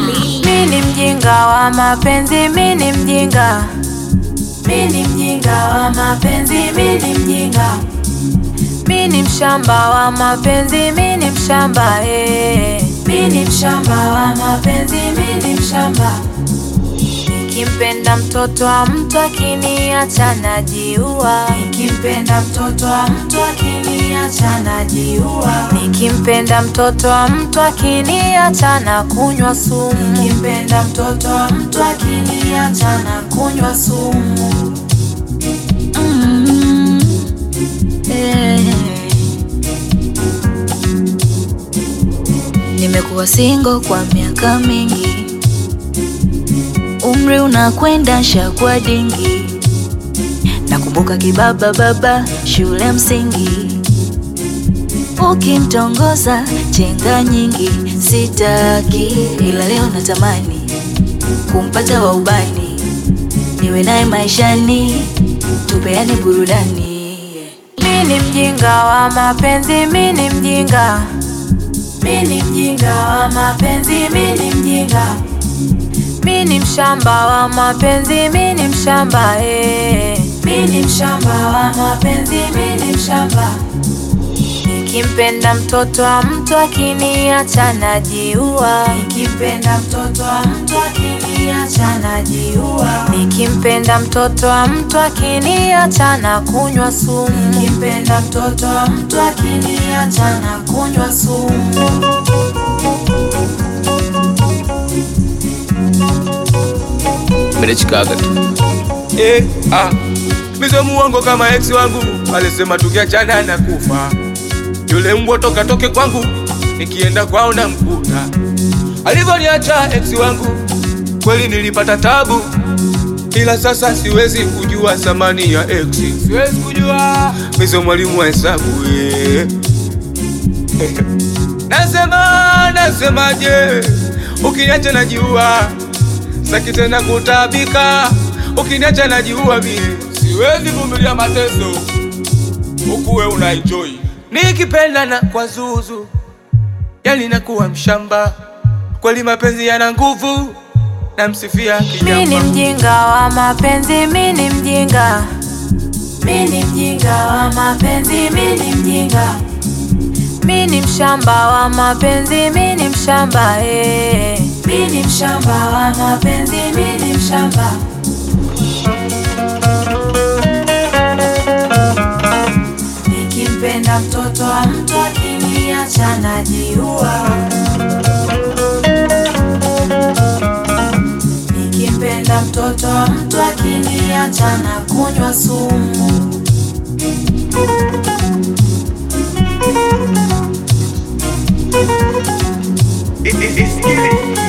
Mi ni mjinga wa mapenzi, mi ni mjinga, mi ni mjinga wa mapenzi, mi ni mjinga, mi ni mshamba wa mapenzi, mi ni mshamba eh. Mi ni mshamba wa mapenzi, mi ni mshamba. Nikimpenda mtoto wa mtu akiniacha najiua, nikimpenda mtoto wa mtu akiniacha najiua, nikimpenda mtoto wa mtu akiniacha na kunywa sumu, nikimpenda mtoto wa mtu akiniacha na kunywa sumu. Mm, eh. Nimekuwa single kwa miaka mingi, umri unakwenda shakwa dingi. Nakumbuka kibaba baba shule msingi, ukimtongoza chenga nyingi. Sitaki ila leo natamani kumpata wa ubani, niwe naye maishani, tupeane burudani. Mi ni mjinga wa mapenzi, mi ni mjinga mi ni mjinga wa mapenzi, mi ni mjinga, mi ni mshamba wa mapenzi, mi ni mshamba eh. Mi ni mshamba wa mapenzi, mi ni mshamba. Nikimpenda mtoto wa mtu akiniacha najiua, nikimpenda mtoto wa mtu akiniacha najiua, nikimpenda mtoto wa mtu akiniacha na kunywa sumu, nikimpenda mtoto wa mtu akiniacha na kunywa sumu. Mmenechikaga tu. Eh, ah. Mizo muongo kama ex wangu alisema tukiachana na kufa. Yule mbwa toka toke kwangu, nikienda kwao na mkuta. Alivyoniacha ex wangu, kweli nilipata tabu, ila sasa siwezi kujua thamani ya ex. Siwezi kujua mizo mwalimu wa hesabu eh. Nasema, nasemaje? Ukiniacha najiua, saki tena kutabika. Ukiniacha najiua mie, siwezi vumilia mateso, ukuwe una enjoy. Nikipenda na kwa zuzu, yani nakuwa mshamba. Kweli mapenzi yana nguvu, namsifia Mi ni kijamba. mjinga wa mapenzi, mi ni mjinga, mi ni mjinga wa mapenzi, mi ni mjinga, mi ni mshamba wa mapenzi, mi ni mshamba eh. Mi ni mshamba wa mapenzi, mi ni mshamba. Nikimpenda mtoto wa mtu akiniacha najiua Nikimpenda mtoto wa mtu akiniacha na kunywa sumu. Isikili